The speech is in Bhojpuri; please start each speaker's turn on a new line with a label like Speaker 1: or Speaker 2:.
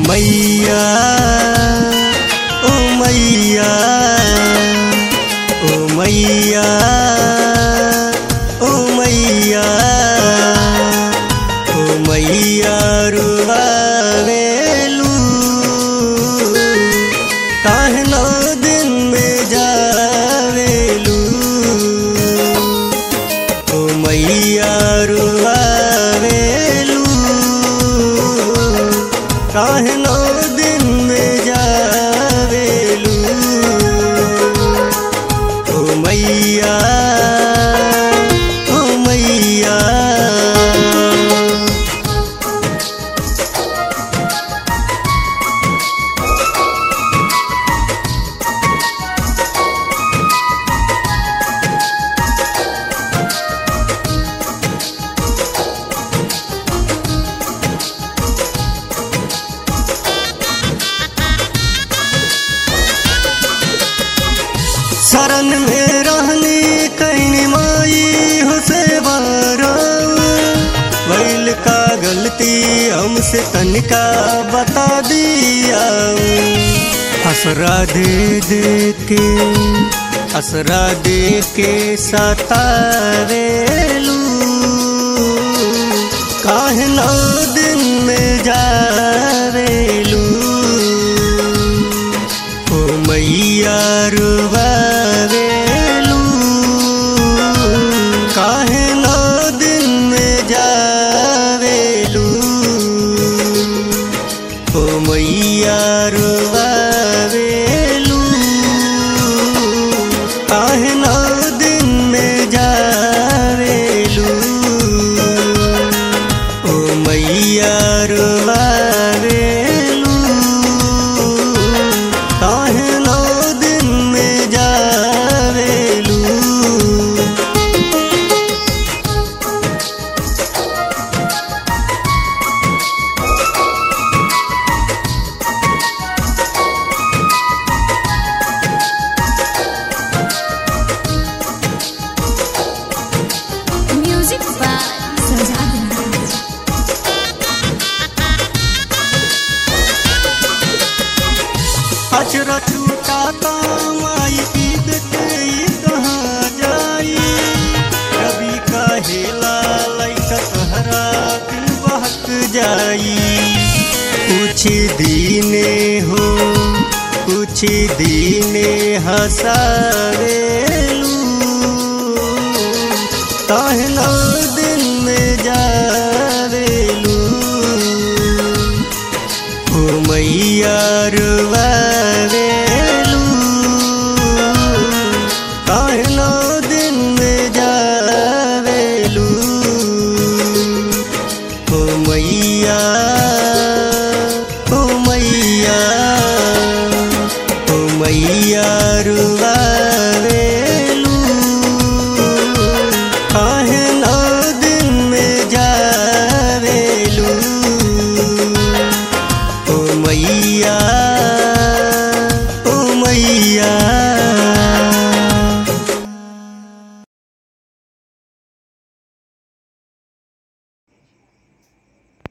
Speaker 1: मैया ओ मैया ओ मैया ओ मैया ओ मैया रुआवेलू काहे नौ दिन में जावेलू ओ मैया रुआवेलू काहे नौ दिन में जावेलू ओ मैया ओ मैया शरण में रहनी कहनी माई हो सेवारा वैल का गलती हमसे तनिका बता दिया हसरा दे दे के हसरा दे के सतावेलू काहे नौ दिन में जावेलू ओ मैया रुबावेलू काहे नौ दिन में जावेलू ओ मैया रुबावेलू काहे नौ दिन में जावेलू ओ मैया रुबावेलू काहे नौ दिन में जावेलू
Speaker 2: Music by Sajad Raj.
Speaker 1: अचरा छूटा माई ईद के ई कहाँ जाई कभी कहेला लैका तहरा दिल बहक जाई कुछ दीने हो कुछ दीने हसावे